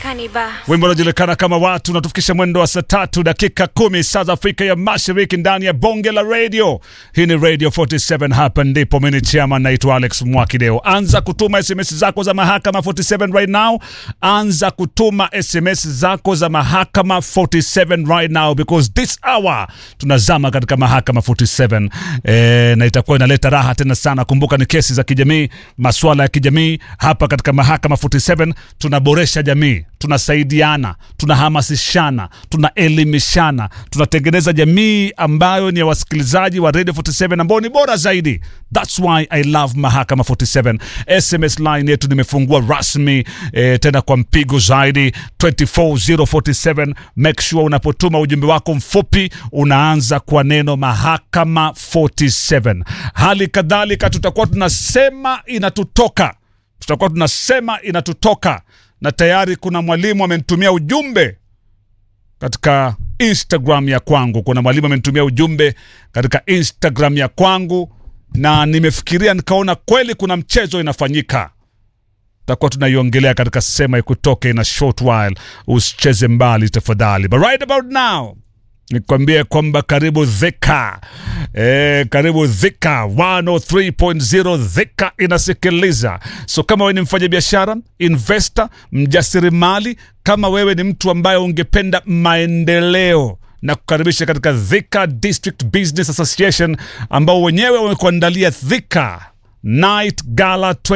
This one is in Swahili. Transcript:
Kaniba. wimbo unajulikana kama watu unatufikisha mwendo wa saa tatu dakika kumi saa za Afrika ya Mashariki ndani ya bonge la radio. Hii ni Radio 47, hapa ndipo mimi ni chairman, naitwa Alex Mwakideo. Anza kutuma SMS zako za mahakama 47 right now, anza kutuma SMS zako za mahakama 47 right now because this hour tunazama katika mahakama 47 e, na itakuwa inaleta raha tena sana. Kumbuka ni kesi za kijamii, masuala ya kijamii. Hapa katika mahakama 47 tunaboresha jamii, tunasaidiana, tunahamasishana, tunaelimishana, tunatengeneza jamii ambayo ni ya wasikilizaji wa Radio 47 ambao ni bora zaidi. That's why I love mahakama 47. SMS line yetu nimefungua rasmi eh, tena kwa mpigo zaidi 24047. Make sure unapotuma ujumbe wako mfupi unaanza kwa neno mahakama 47. Hali kadhalika tutakuwa tunasema inatutoka, tutakuwa tunasema inatutoka, na tayari kuna mwalimu amenitumia ujumbe katika Instagram ya kwangu. Kuna mwalimu amenitumia ujumbe katika Instagram ya kwangu, na nimefikiria nikaona kweli kuna mchezo inafanyika tutakuwa tunaiongelea katika sema ikutoke in a short while. Usicheze mbali tafadhali, but right about now nikwambie kwamba karibu Dhika e, karibu Dhika 103.0 Dhika inasikiliza. So kama wewe ni mfanyabiashara, investor, mjasirimali, kama wewe ni mtu ambaye ungependa maendeleo na kukaribisha katika Dhika District Business Association ambao wenyewe wamekuandalia Dhika Night Gala